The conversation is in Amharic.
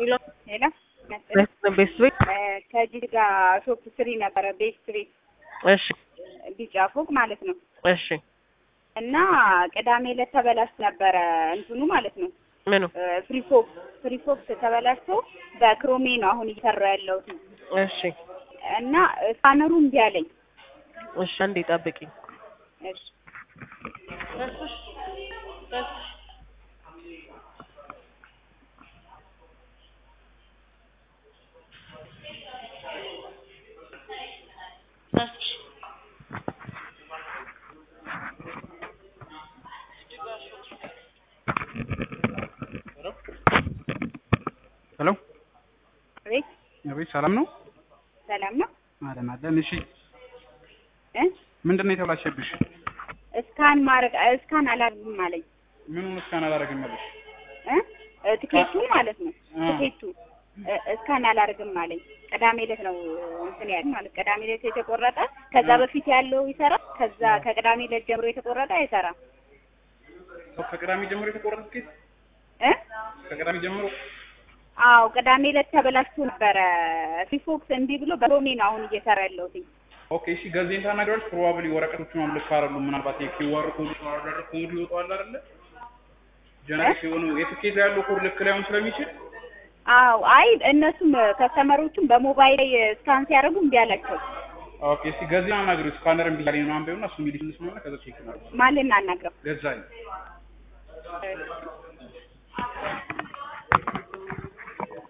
ሄሎ ሄሎ ቤት ቤት ከጂጋ ሾፕ ስሪ ነበረ ቤት ስትሪት እሺ ቢጫ ፎቅ ማለት ነው። እሺ እና ቅዳሜ ዕለት ተበላሽቶ ነበረ እንትኑ ማለት ነው ምኑ ፍሪፎክስ ፍሪፎክስ ተበላሽቶ በክሮሜ ነው አሁን እየሰራ ያለሁት እሺ እና ስካነሩ እምቢ አለኝ። እሺ አንዴ ጠብቂኝ እሺ ሄሎ ቤት አቤት፣ ሰላም ነው? ሰላም ነው አለን አለን። እሺ እ ምንድን ነው የተበላሸብሽ? እስካን ማድረግ እስካን አላደርግም አለኝ ምኑን እስካን አላደረግም አለሽ? እ ትኬቱን ማለት ነው አ። ትኬቱ እ እስካን አላደርግም አለኝ። ቅዳሜ ዕለት ነው እንትን ያለ ማለት ቅዳሜ ዕለት የተቆረጠ ከዛ በፊት ያለው ይሰራል። ከዛ ከቅዳሜ ዕለት ጀምሮ የተቆረጠ አይሰራም ከቅዳሜ ጀምሮ የተቆረጠ ትኬት እ ከቅዳሜ ጀምሮ አዎ ቅዳሜ ዕለት ተበላሽቶ ነበረ። ፊፎክስ እንዲህ ብሎ በሮሜ ነው አሁን እየሰራ ያለሁት። ኦኬ። እሺ ገዜን ታናግረዋለች። ፕሮባብሊ ወረቀቶቹ ማምለክ ካረሉ ምናልባት የኪዋር ኮድ ኦርደር ኮድ ይወጣዋል አይደለ? ጀነሬት የሆኑ የትኬት ያለው ኮድ ልክ ላይሆን ስለሚችል አዎ አይ እነሱም ከስተመሮቹም በሞባይል ላይ ስካን ሲያደርጉ እምቢ አላቸው። ኦኬ። እስቲ ገዜን አናግሪው። ስካነር እምቢ አለኝ ምናምን ቢሆንና እሱ የሚልሽ እንስማና ከዛ ቼክ እናደርጋለን። ማን ልናናግረው? ገዛኝ